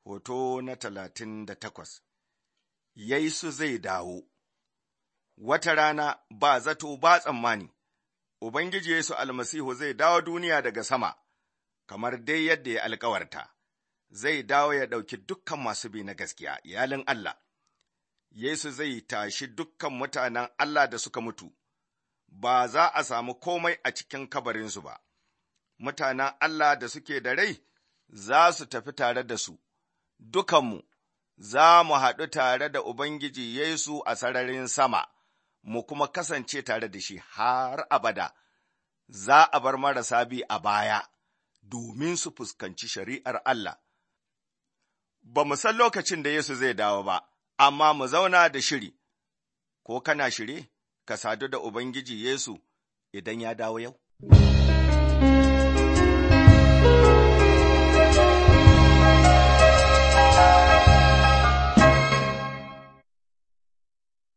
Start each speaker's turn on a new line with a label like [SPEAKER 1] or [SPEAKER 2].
[SPEAKER 1] Hoto na talatin da takwas Yesu zai dawo Wata rana ba zato ba tsammani, Ubangiji Yesu almasihu zai dawo duniya daga sama, kamar dai yadda ya alkawarta, zai dawo ya ɗauki dukkan masu bi na gaskiya, iyalin Allah. Yesu zai tashi dukkan mutanen Allah da suka mutu, ba za a samu komai a cikin kabarinsu ba, mutanen Allah da suke da rai za su tafi tare da su, dukanmu za mu haɗu tare da Ubangiji Yesu a sararin sama, mu kuma kasance tare da shi har abada, za a bar marasa bi a baya, domin su fuskanci shari'ar Allah. Ba mu san lokacin da Yesu zai dawo ba, amma mu zauna da shiri, ko kana shiri, ka sadu da Ubangiji Yesu idan ya dawo yau?